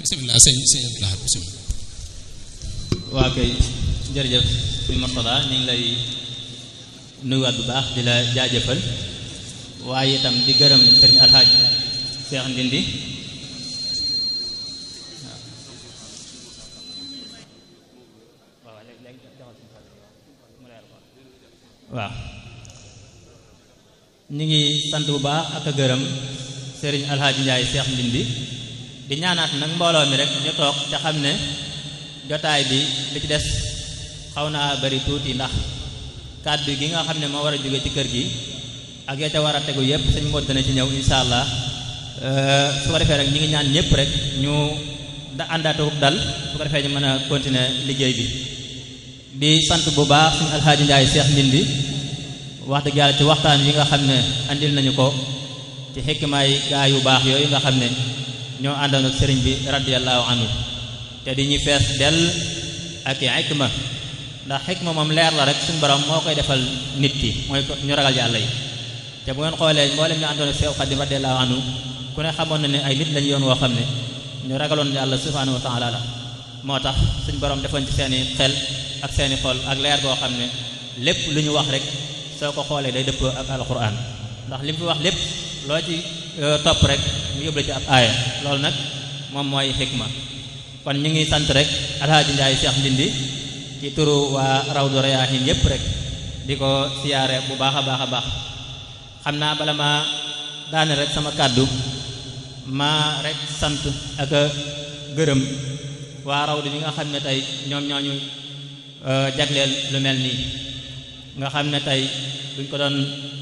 bisimilah sëñ sëñ Abdoulaye bisimilah. waa kay jërëjëf sëñ Mortada ñu ngi lay nuyuwaat bu baax di la jaajëfal waaye itam di gërëm sëriñ Alxaaj Seex Ndindi waaw ñu ngi sant bu baax ak a gërëm sëriñ Alxaaji Njaay Seex Ndindi di ñaanaat nag mbooloo mi rek ñu toog ca xam ne jotaay bi li ci des xaw naa bari tuuti ndax kàddu gi nga xam ne moo war a jóge ci kër gi ak ya ca war a tegu yépp sëñ Mod dana ci ñëw insha allah su ko defee rek ñi ngi ñaan ñëpp rek ñu da àndaatu dal su ko defee ñu mën a continuer liggéey bi di sant bu baax suñu alxaaji Njaay Seex Ndindi wax dëgg yàlla ci waxtaan yi nga xam ne andil nañu ko ci xikmaay gaa yu baax yooyu nga xam ne ñoo àndoon ak sëriñ bi radiyallahu anhu te di ñu fees dell ak i xikma ndax xikma moom leer la rek suñu borom moo koy defal nit ki mooy ñu ragal yàlla yi te bu ngeen xoolee mboolem ñu àndoon ak Seex Xaadim radiyallahu anhu ku ne xamoon na ne ay nit lañu yoon woo xam ne ñu ragaloon yàlla subhanahu wa taala la moo tax suñu borom defoon ci seeni xel ak seeni xol ak leer goo xam ne lépp lu ñu wax rek soo ko xoolee day dëpp ak alquran ndax li mu fi wax lépp loo ci topp rek mu yóbbu la ci ab aaya loolu nag moom mooy xikma kon ñu ngi sant rek alhaaji Njaay Seex Ndindi ci turu waa Rawdu Rayaahin yépp rek di ko siyaare bu baax a baax a baax xam naa bala ma daane rek sama kàddu ma rek sant ak gërëm waa Rawdu bi nga xam ne tey ñoom ñooñu jagleel lu mel nii nga xam ne tey buñ ko doon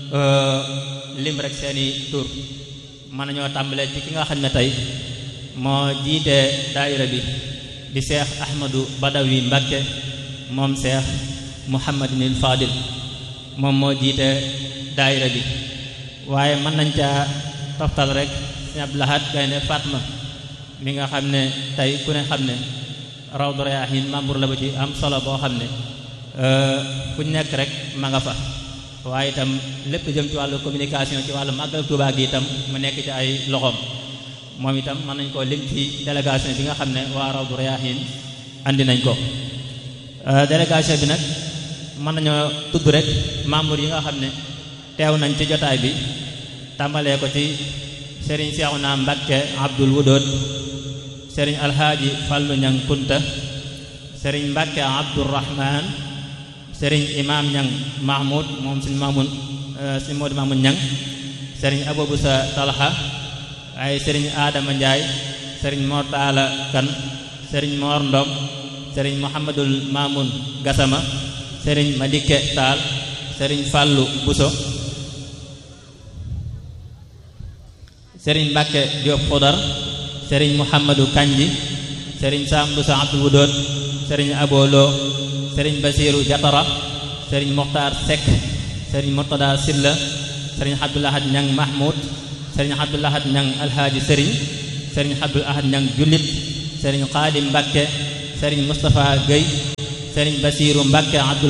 lim rek seeni tur mën nañoo tàmbalee ci ki nga xam ne tey moo jiite daayira bi di seex ahmadu badawi mbakke moom seex muhammadinil fadil moom moo jiite daayira bi waaye mën nañ caa toftal rek sëñ Abdou Lahad Gaynde Fatma mi nga xam ne tey ku ne xam ne Rawdu Rayaahin membre la ba ci am solo boo xam ne fu ñu nekk rek ma nga fa waaye itam lépp jëm ci wàllu communication ci wàllu màggal Tuubaa gi itam mu nekk ci ay loxoom moom itam mën nañ koo lim ci délégation bi nga xam ne waa Rawdu Rayaahin andi nañ ko délégation bi nag mën nañoo tudd rek membre yi nga xam ne teew nañ ci jotaay bi tàmbalee ko ci Serigne Seexuna Mbakke Abdul Wudóot Serigne Alhaaji Fallu Ñang Kunta Serigne Mbakke Abdurrahman Serigne Imam Ñang Mahmoud moom suñu Mamoun suñu Moodu Mamoun Ñang Serigne Aboubusa Talha ay Serigne Adama Ndiaye Serigne Mor Taala Kan Serigne Mor Ndom Serigne Mouhamadul Mamoun Gassama Serigne Madike Taal Serigne Fallu Buso Serigne Mbacke Diop Xudar Serigne Mouhamadou Kanji Serigne Sam Buso Abdul Wudóot Serigne Abolo Serigne Basiru Jatara Serigne Mokhtar Seck Serigne Murtada Silla Serigne Abdoul Ahad Ñang Mahmoud Serigne Abdoul Ahad Ñang Alhaaji Serigne Serigne Abdoul Ahad Ñang Jullit Serigne Xaadim Mbacke Serigne Moustapha Gueye Serigne Basiru Mbacke Abdoul